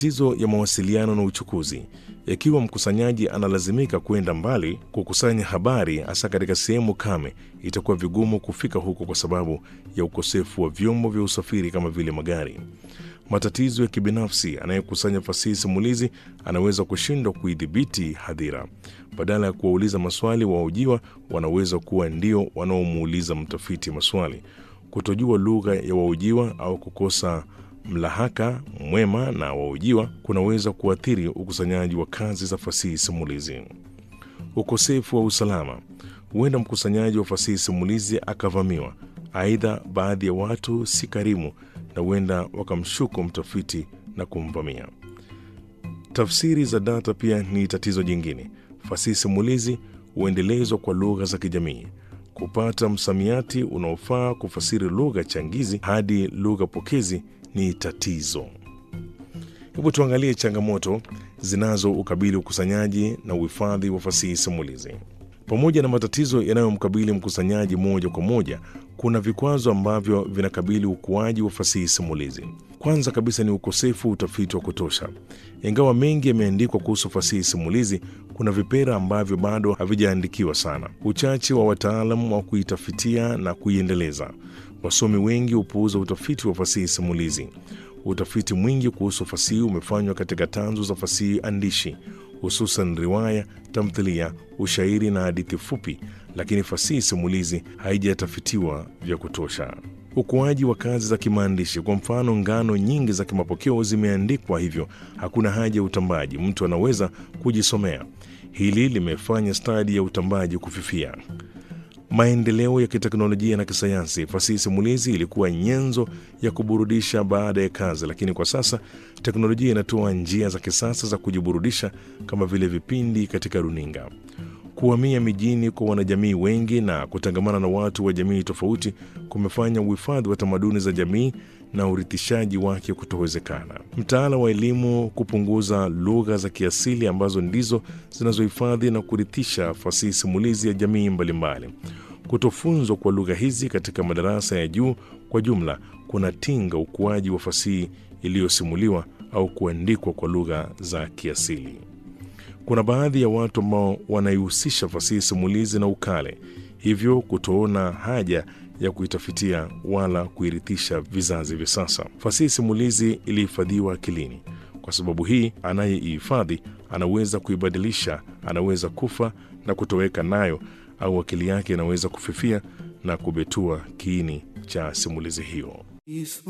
Tatizo ya mawasiliano na uchukuzi. Ikiwa mkusanyaji analazimika kwenda mbali kukusanya habari, hasa katika sehemu kame, itakuwa vigumu kufika huko kwa sababu ya ukosefu wa vyombo vya usafiri kama vile magari. Matatizo ya kibinafsi. Anayekusanya fasihi simulizi anaweza kushindwa kuidhibiti hadhira. Badala ya kuwauliza maswali, wahojiwa wanaweza kuwa ndio wanaomuuliza mtafiti maswali. Kutojua lugha ya wahojiwa au kukosa mlahaka mwema na wahojiwa kunaweza kuathiri ukusanyaji wa kazi za fasihi simulizi. Ukosefu wa usalama. Huenda mkusanyaji wa fasihi simulizi akavamiwa. Aidha, baadhi ya watu si karimu na huenda wakamshuku mtafiti na kumvamia. Tafsiri za data pia ni tatizo jingine. Fasihi simulizi huendelezwa kwa lugha za kijamii. Kupata msamiati unaofaa kufasiri lugha changizi hadi lugha pokezi ni tatizo. Hebu tuangalie changamoto zinazo ukabili ukusanyaji na uhifadhi wa fasihi simulizi. Pamoja na matatizo yanayomkabili mkusanyaji moja kwa moja, kuna vikwazo ambavyo vinakabili ukuaji wa fasihi simulizi. Kwanza kabisa ni ukosefu wa utafiti wa kutosha. Ingawa mengi yameandikwa kuhusu fasihi simulizi, kuna vipera ambavyo bado havijaandikiwa sana. Uchache wa wataalam wa kuitafitia na kuiendeleza. Wasomi wengi hupuuza utafiti wa fasihi simulizi. Utafiti mwingi kuhusu fasihi umefanywa katika tanzu za fasihi andishi, hususan riwaya, tamthilia, ushairi na hadithi fupi, lakini fasihi simulizi haijatafitiwa vya kutosha. Ukuaji wa kazi za kimaandishi. Kwa mfano, ngano nyingi za kimapokeo zimeandikwa, hivyo hakuna haja ya utambaji, mtu anaweza kujisomea. Hili limefanya stadi ya utambaji kufifia. Maendeleo ya kiteknolojia na kisayansi. Fasihi simulizi ilikuwa nyenzo ya kuburudisha baada ya kazi, lakini kwa sasa teknolojia inatoa njia za kisasa za kujiburudisha kama vile vipindi katika runinga. Kuhamia mijini kwa wanajamii wengi na kutangamana na watu wa jamii tofauti kumefanya uhifadhi wa tamaduni za jamii na urithishaji wake kutowezekana. Mtaala wa elimu kupunguza lugha za kiasili ambazo ndizo zinazohifadhi na kurithisha fasihi simulizi ya jamii mbalimbali. Kutofunzwa kwa lugha hizi katika madarasa ya juu kwa jumla kunatinga ukuaji wa fasihi iliyosimuliwa au kuandikwa kwa lugha za kiasili. Kuna baadhi ya watu ambao wanaihusisha fasihi simulizi na ukale, hivyo kutoona haja ya kuitafitia wala kuirithisha vizazi vya sasa. Fasihi simulizi ilihifadhiwa akilini. Kwa sababu hii, anayeihifadhi anaweza kuibadilisha, anaweza kufa na kutoweka nayo, au akili yake inaweza kufifia na kubetua kiini cha simulizi hiyo.